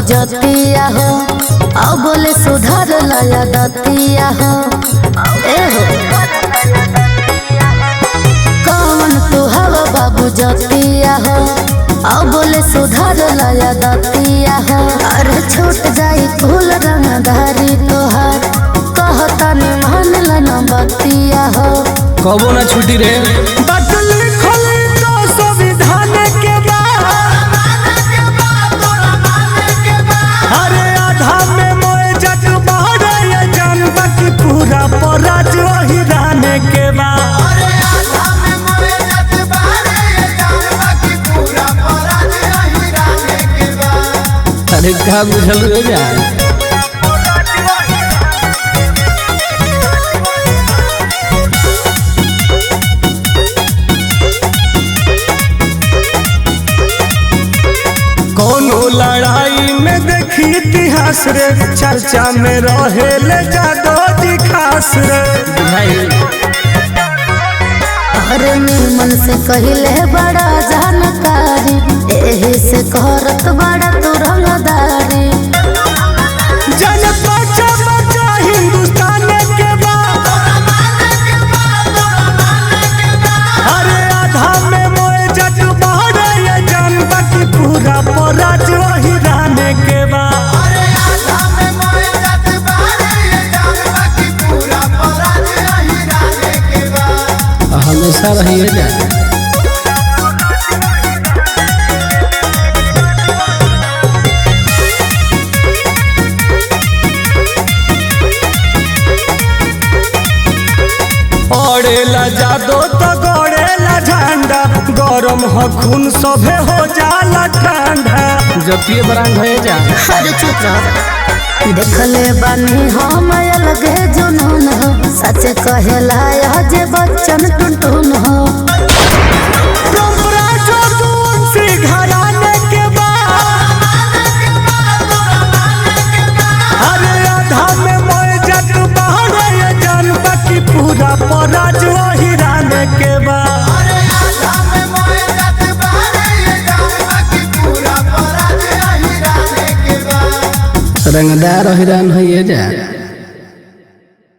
जतिया हो अब बोले सुधर लया दतिया हो ए हो कौन तू हवा बाबू जतिया हो अब बोले सुधर लया दतिया हो अरे छूट जाई फूल रंगधारी तोहार कहता ने मान लन बतिया हो कबो ना छुट्टी रे बात लिखल तो संविधान के बा अरे आधा में मोए जग बहरे ये जानबा की पूरा पराज वही रहने के बा अरे का बुझल रे जा कोनो लड़ाई में देखी इतिहास रे चर्चा में रहे ले जादो जी खास रे बुझाई अरे निर्मल से कहले बड़ा जानकारी एही से करत बड़ा तू रंगदारी जन बचा बचा हिंदुस्तान के बा अरे आधा में मोए जग बहरे ये जानबा की पूरा पराज वही रहने के बा हमेशा रही जा पड़ेला जादो तो गड़ेला झंडा गरम हो खून सभे हो जाला ठंडा जतिये बरांग है जा अरे चुप रह देखले बानी हम अलगे जुनून हो सच कहेला यह जे बच्चन टुनटुन हो तुमरा जो दून से घराने के बा अरे आधा में मोए जग बहरे ये जानबा की पूरा पराज वही रहने के बा रंगदार हिरान है जा